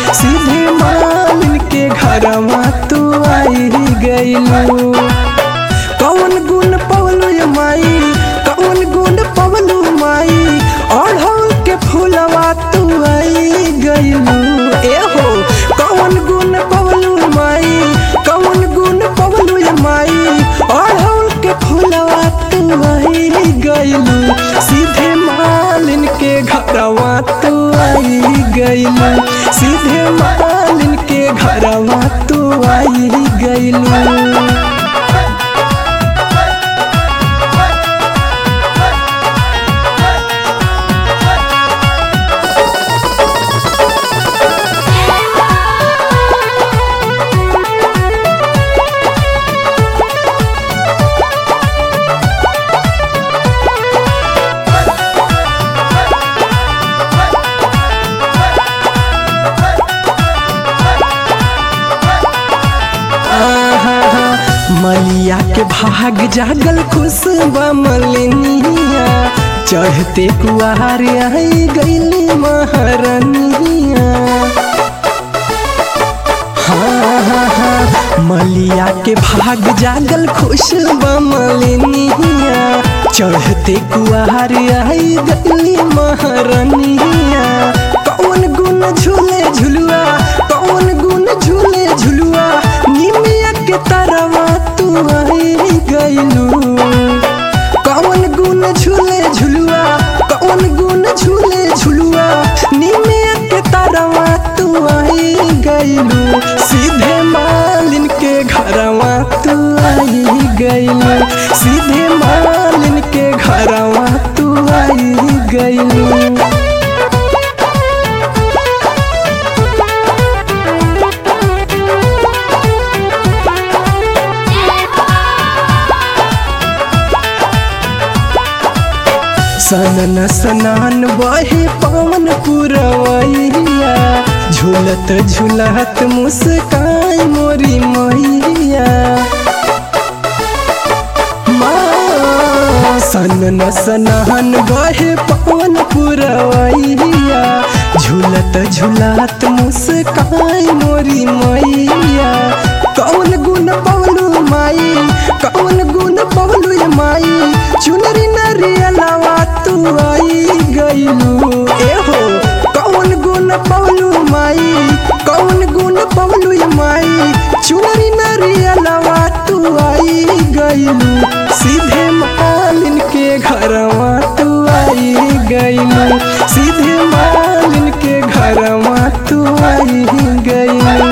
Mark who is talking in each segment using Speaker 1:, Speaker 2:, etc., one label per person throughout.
Speaker 1: सीधे मालिन के घरवा तू आई गईलू कौन गुण पवलू ये माई कौन गुण पवलू माई अढ़ौल के फूलवा तू आई गईलू ए हो कौन गुण पवलू माई कौन गुण पवलू ये माई अढ़ौल के फूलवा तू आई गईलू सीधे मालिन के घरवा तू आई गईलू सीधे मालिन के घरवा तू आई गईलू मलिया के भाग जागल खुशबा मलिनिया चढ़ते कुआर आई गईली महारनिया हाँ हाँ हाँ मलिया के भाग जागल खुशबा मलिनिया चढ़ते कुआर आई गईली महारनिया कौन गुण झूले झुलुआ कौन गुण झूले झुलुआ निमिया के तरवा तू आई गईलू कौन गुण झूले झुलुआ कौन गुण झूले झुलुआ निमिया के तरवा तू आई गईलू सीधे मालिन के घरवा तू आई गईलू सीधे मालिन के घरवा तू आई गईलू सनन सनान बहे पवन पुरवैया झूलत झूलत मुस्काई मोरी मैया माँ, सनन सनान बहे पवन पुरवैया झूलत झूलत मुस्काई मोरी मैया कौन गुण पवलू माई कौन गुण पवलू ये माई चुनरी नरियलावा तू आई गईलू ए हो कौन गुण पवलू माई कौन गुण पवलू ये माई चुनरी नरियलावा तू आई गईलू सीधे मालिन के घरवा तू आई गईलू सीधे मालिन के घरवा तू आई गईलू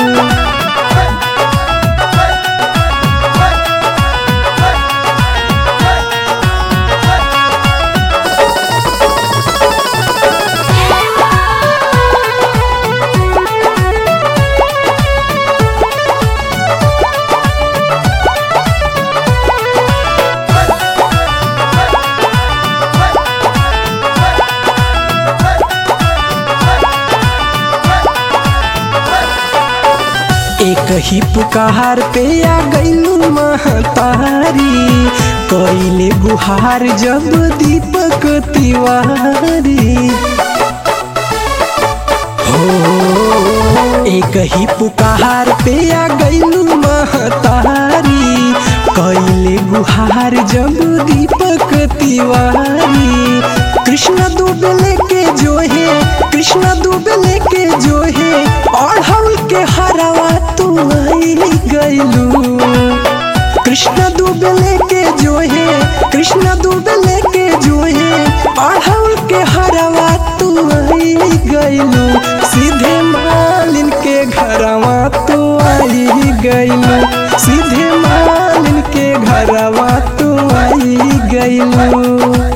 Speaker 1: एक ही पुकार पे आ गईलू महतारी कैले गुहार जब दीपक तिवारी हो एक ही पुकार पे आ गईलू महतारी कैले गुहार जब दीपक तिवारी कृष्ण दुबे लेके जो है कृष्ण दुबे लेके जो है अढ़ौल के हरवा तू आई गईलू कृष्ण दुबे लेके जो है कृष्ण दुबे लेके जो है अढ़ौल के हरवा तू आई गईलू सीधे मालिन के घरवा तू आई गईलू सीधे मालिन के घरवा तू आई गईलू